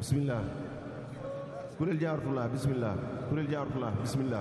bismillah kuréel jaaratullah bismillah kuréel jaaratullah bismillah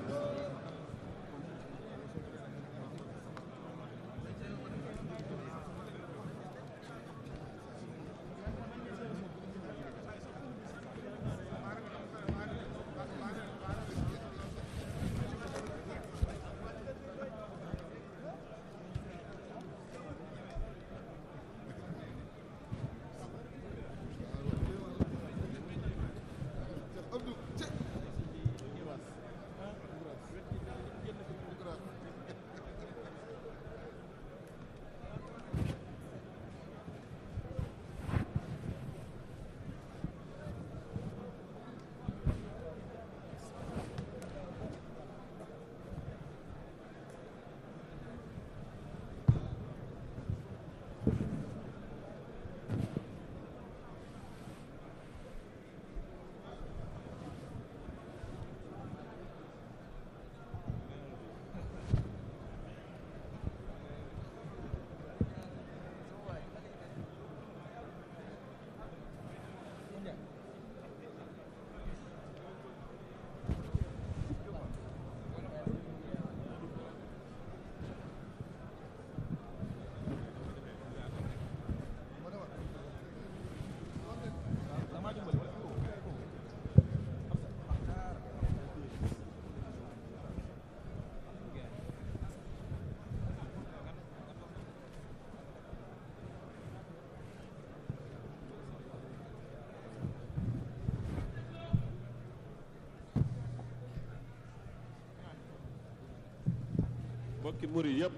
mbokki murid yëpp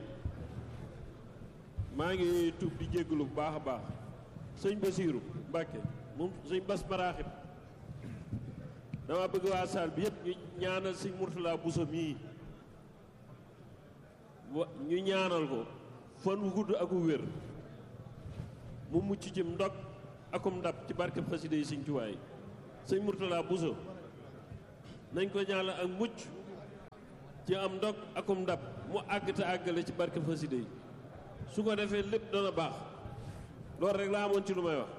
maa ngi tuub di jégalu bu baax a baax sëñ Basiiru Mbàkke moom sëñ Bas Maraaxib dama bëgg waa saal bi yëpp ñu ñaanal sëñ Murtala Buso mii wa ñu ñaanal ko fan wu gudd ak wu wér mu mucc ci ndog akum ndab ci barke xasida yi sëñ Tuubaa yi sëñ Murtala Buso nañ ko ñaanal ak mucc ci am ndog akum ndab mu àgg te àggale ci barke xasida yi su ko defee lépp dana baax loolu rek laa amoon ci lu may wax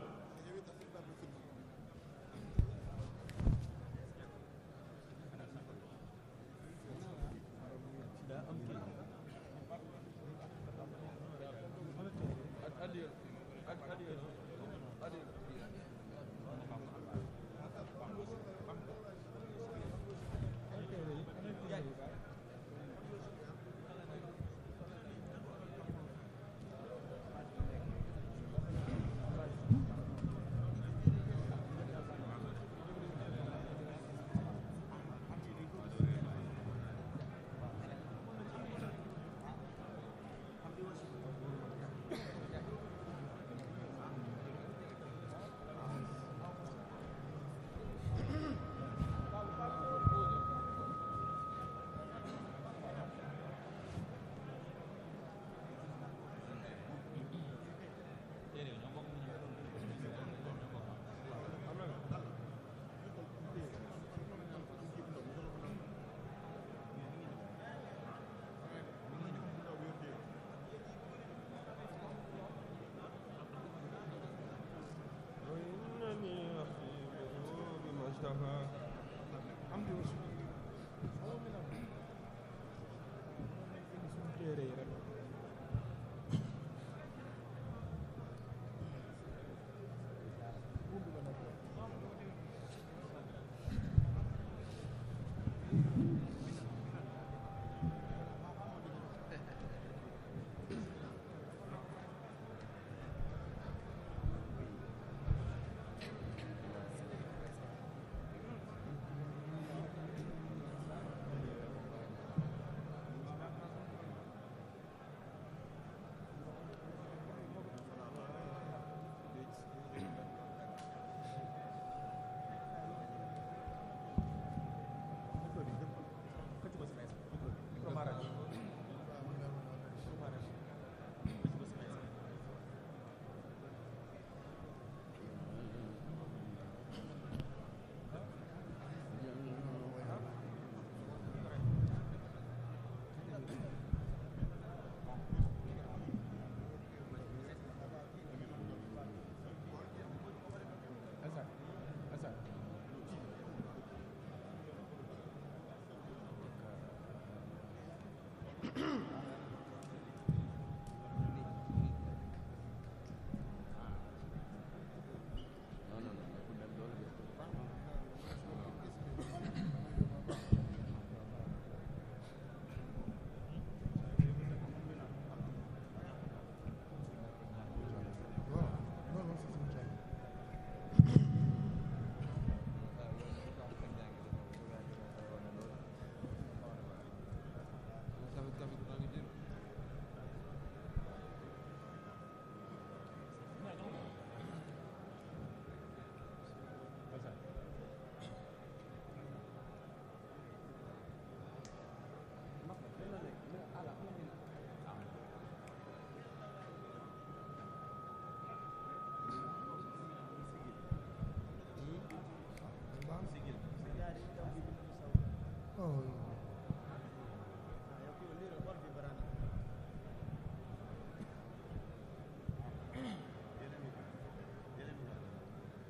bismillah